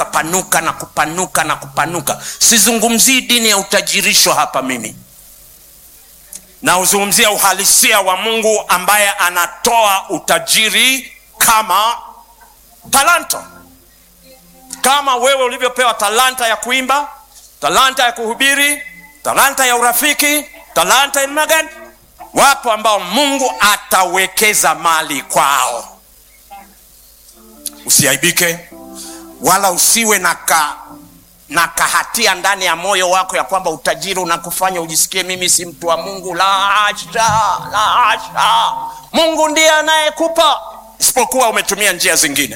ukapanuka na kupanuka na kupanuka sizungumzii dini ya utajirisho hapa mimi nauzungumzia uhalisia wa mungu ambaye anatoa utajiri kama talanta kama wewe ulivyopewa talanta ya kuimba talanta ya kuhubiri talanta ya urafiki talanta ya magani wapo ambao mungu atawekeza mali kwao usiaibike wala usiwe na ka na kahatia ndani ya moyo wako ya kwamba utajiri unakufanya ujisikie mimi si mtu wa mungu la hasha la hasha mungu ndiye anayekupa isipokuwa umetumia njia zingine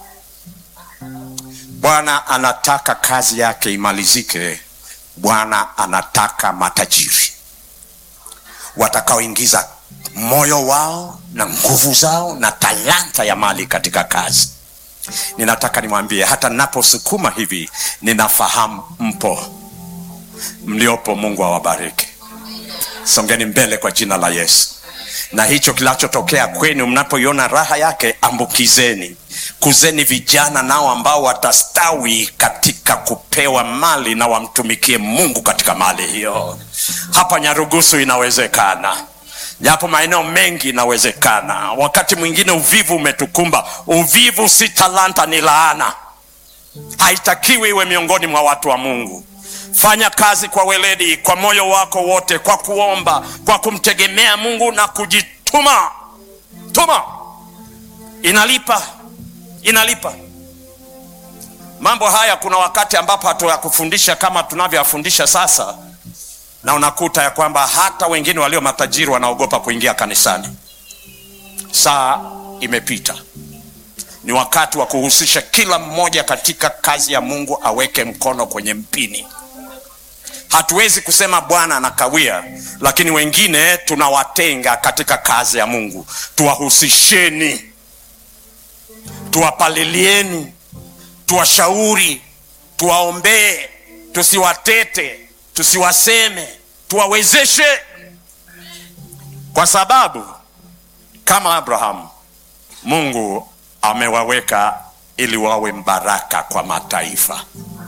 bwana anataka kazi yake imalizike bwana anataka matajiri watakaoingiza moyo wao na nguvu zao na talanta ya mali katika kazi ninataka nimwambie hata naposukuma hivi ninafahamu mpo mliopo mungu awabariki songeni mbele kwa jina la yesu na hicho kinachotokea kwenu mnapoiona raha yake ambukizeni kuzeni vijana nao ambao watastawi katika kupewa mali na wamtumikie mungu katika mali hiyo hapa nyarugusu inawezekana japo maeneo mengi inawezekana wakati mwingine uvivu umetukumba uvivu si talanta ni laana haitakiwi iwe miongoni mwa watu wa mungu fanya kazi kwa weledi kwa moyo wako wote kwa kuomba kwa kumtegemea mungu na kujituma tuma inalipa inalipa mambo haya kuna wakati ambapo hatuyakufundisha kama tunavyoyafundisha sasa na unakuta ya kwamba hata wengine walio matajiri wanaogopa kuingia kanisani saa imepita ni wakati wa kuhusisha kila mmoja katika kazi ya mungu aweke mkono kwenye mpini hatuwezi kusema bwana anakawia lakini wengine tunawatenga katika kazi ya mungu tuwahusisheni tuwapalilieni tuwashauri tuwaombee tusiwatete tusiwaseme tuwawezeshe kwa sababu kama abrahamu mungu amewaweka ili wawe mbaraka kwa mataifa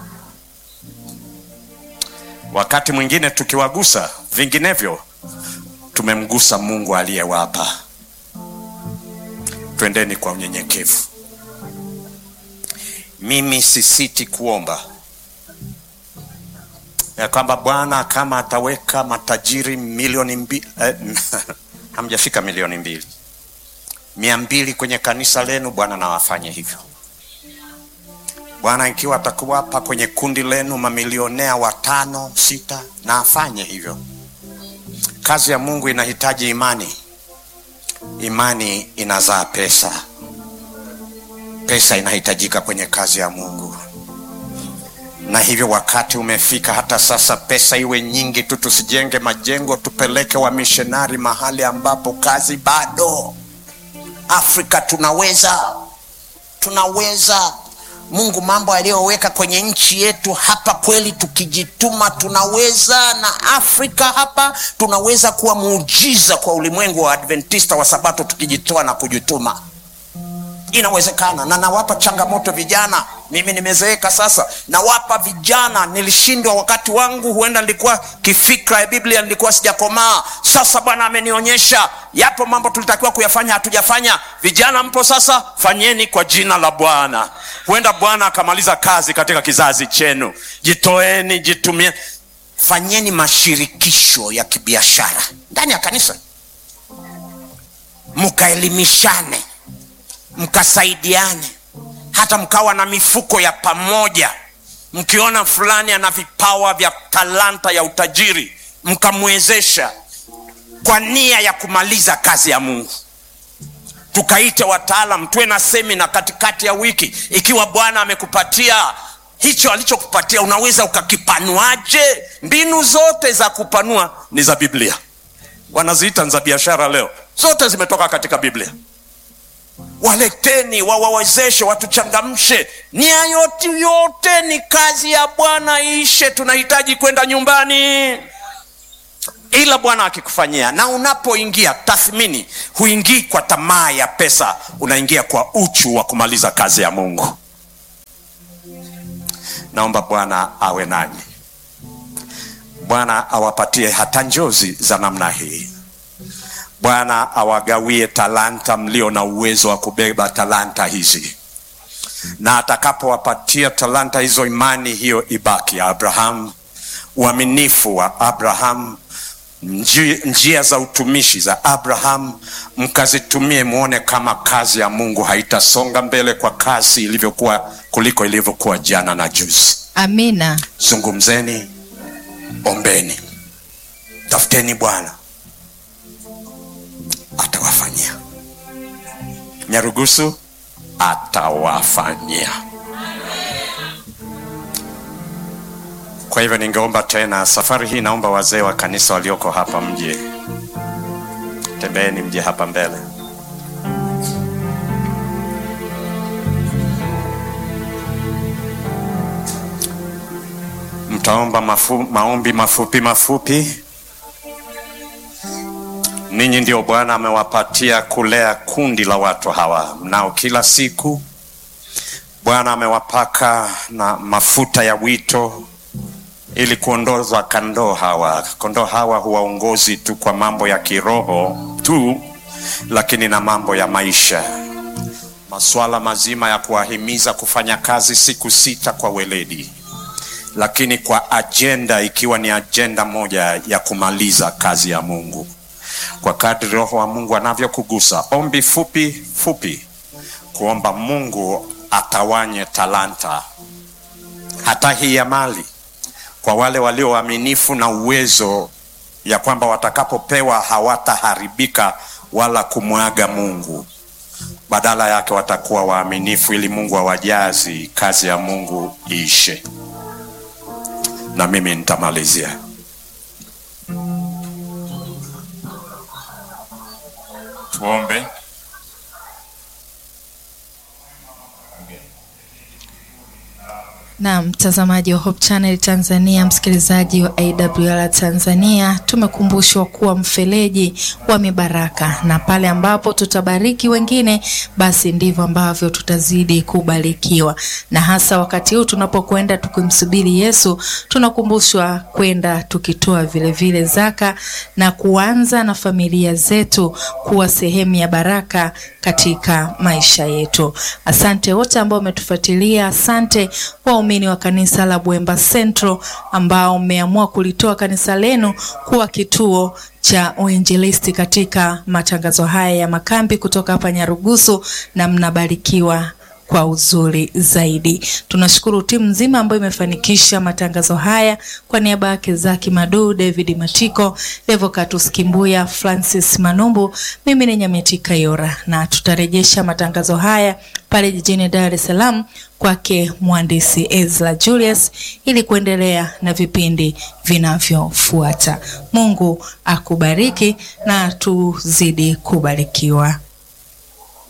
wakati mwingine tukiwagusa vinginevyo tumemgusa mungu aliyewapa twendeni kwa unyenyekevu mimi sisiti kuomba ya kwamba bwana kama ataweka matajiri milioni mbili eh, hamjafika milioni mbili mia mbili kwenye kanisa lenu bwana nawafanye hivyo bwana ikiwa atakuwapa kwenye kundi lenu mamilionea watano sita na afanye hivyo kazi ya mungu inahitaji imani imani inazaa pesa pesa inahitajika kwenye kazi ya mungu na hivyo wakati umefika hata sasa pesa iwe nyingi tu tusijenge majengo tupeleke wamishonari mahali ambapo kazi bado afrika tunaweza tunaweza mungu mambo aliyoweka kwenye nchi yetu hapa kweli tukijituma tunaweza na afrika hapa tunaweza kuwa muujiza kwa ulimwengu wa adventista wa sabato tukijitoa na kujituma inawezekana na nawapa changamoto vijana mimi nimezeeka sasa nawapa vijana nilishindwa wakati wangu huenda nilikuwa kifikra ya biblia nilikuwa sijakomaa sasa bwana amenionyesha yapo mambo tulitakiwa kuyafanya hatujafanya vijana mpo sasa fanyeni kwa jina la bwana huenda bwana akamaliza kazi katika kizazi chenu jitoeni jitumie fanyeni mashirikisho ya kibiashara ndani ya kanisa mkaelimishane mkasaidiane hata mkawa na mifuko ya pamoja mkiona fulani ana vipawa vya talanta ya utajiri mkamwezesha kwa nia ya kumaliza kazi ya mungu tukaite wataalam tuwe na semina katikati ya wiki ikiwa bwana amekupatia hicho alichokupatia unaweza ukakipanuaje mbinu zote za kupanua ni za biblia wanaziita za biashara leo zote zimetoka katika biblia waleteni wawawezeshe watuchangamshe nia yote yote ni kazi ya bwana ishe tunahitaji kwenda nyumbani ila bwana akikufanyia na unapoingia tathmini huingii kwa tamaa ya pesa unaingia kwa uchu wa kumaliza kazi ya mungu naomba bwana awe nanyi bwana awapatie hata njozi za namna hii bwana awagawie talanta mlio na uwezo wa kubeba talanta hizi na atakapowapatia talanta hizo imani hiyo ibaki ya abrahamu uaminifu wa abrahamu njia, njia za utumishi za abraham mkazitumie muone kama kazi ya mungu haitasonga mbele kwa kasi ilivyokuwa kuliko ilivyokuwa jana na juzi Amina. zungumzeni ombeni tafuteni bwana atawafanyia nyarugusu atawafanyia kwa hivyo ningeomba tena safari hii naomba wazee wa kanisa walioko hapa mje tembeeni mje hapa mbele mtaomba mafu, maombi mafupi mafupi ninyi ndio bwana amewapatia kulea kundi la watu hawa mnao kila siku bwana amewapaka na mafuta ya wito ili kuondoza kondoo hawa kondoo hawa huwaongozi tu kwa mambo ya kiroho tu lakini na mambo ya maisha masuala mazima ya kuwahimiza kufanya kazi siku sita kwa weledi lakini kwa ajenda ikiwa ni ajenda moja ya kumaliza kazi ya mungu kwa kadri roho wa mungu anavyokugusa ombi fupi fupi kuomba mungu atawanye talanta hata hii ya mali kwa wale walio waaminifu na uwezo ya kwamba watakapopewa hawataharibika wala kumwaga mungu badala yake watakuwa waaminifu ili mungu awajazi kazi ya mungu iishe na mimi nitamalizia tuombe Na mtazamaji wa Hope Channel Tanzania, msikilizaji wa AWR Tanzania, tumekumbushwa kuwa mfereji wa mibaraka, na pale ambapo tutabariki wengine, basi ndivyo ambavyo tutazidi kubarikiwa. Na hasa wakati huu tunapokwenda tukimsubiri Yesu, tunakumbushwa kwenda tukitoa vile vile zaka na kuanza na familia zetu kuwa sehemu ya baraka katika maisha yetu. Asante wote ambao umetufuatilia, asante waumini wa kanisa la Bwemba Central ambao mmeamua kulitoa kanisa lenu kuwa kituo cha uinjilisti katika matangazo haya ya makambi kutoka hapa Nyarugusu, na mnabarikiwa kwa uzuri zaidi. Tunashukuru timu nzima ambayo imefanikisha matangazo haya. Kwa niaba yake Zaki Madu, David Matiko, Levocatus Kimbuya, Francis Manumbu, mimi ni Nyametika Yora, na tutarejesha matangazo haya pale jijini Dar es Salaam kwake mhandisi Ezra Julius ili kuendelea na vipindi vinavyofuata. Mungu akubariki na tuzidi kubarikiwa.